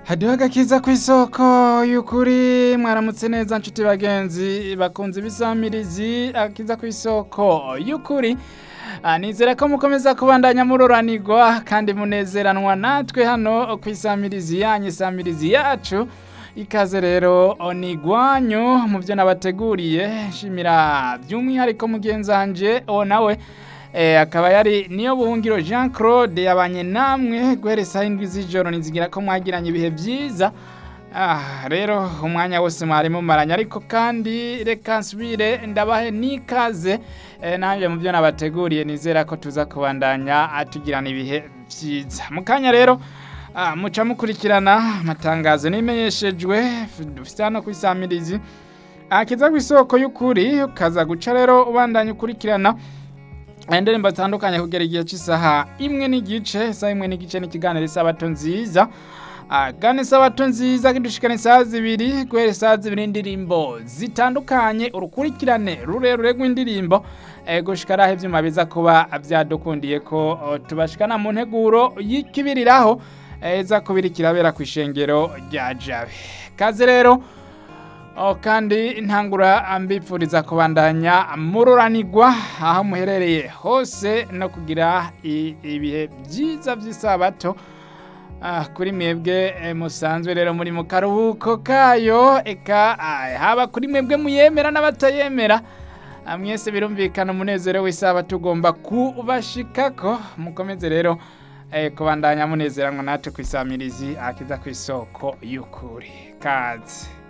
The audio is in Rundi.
hadiho agakiza ku isoko y'ukuri mwaramutse neza nshuti bagenzi bakunze ibisamirizi agakiza ku isoko y'ukuri Ah, nizera ko mukomeza kubandanya muroranirwa kandi munezeranwa natwe hano ku isamirizi yanyu isamirizi yacu ikaze rero onigwanyu mu byo nabateguriye nshimira by'umwihariko mugenzanje uwo nawe Eh, akaba yari niyo buhungiro Jean Claude yabanye namwe guhereza indwi z'ijoro nizigira ko mwagiranye ibihe byiza Ah, rero umwanya wose mwari mumaranye ariko kandi reka nsubire ndabahe n'ikaze eh, nanjye mu byo nabateguriye nizera ko tuza kubandanya atugirana ibihe byiza mu kanya rero ah, muca mukurikirana amatangazo n'imenyeshejwe dufite hano ku isamirizi akiza ku isoko y'ukuri ukaza guca rero ubandanya ukurikirana indirimbo zitandukanye kugera igihe cy'isaha imwe n'igice isaha imwe n'igice n'ikiganiro isabato nziza Ah, gane isabato nziza kidushikana isaha zibiri guhera isaha zibiri indirimbo zitandukanye urukurikirane rurerure rw'indirimbo eh, gushika araho ivyuma biza kuba vyadukundiye ko oh, tubashikana mu nteguro y'ikibiriraho eh, iza kubiri kirabera ku ishengero rya jabe kaze rero Oh, kandi ntangura ambipfuriza kubandanya mururanirwa aho muherereye hose no kugira i- ibihe byiza by'isabato Ah, kuri mwebwe eh, musanzwe rero muri mu karuhuko kayo eka ah, haba kuri mwebwe muyemera n'abatayemera Ah, mwese birumvikana umunezero w'isaba tugomba kubashikako mukomeze rero eh, kubandanya munezeranwa natwe ku isamirizi akiza ku isoko y'ukuri kaze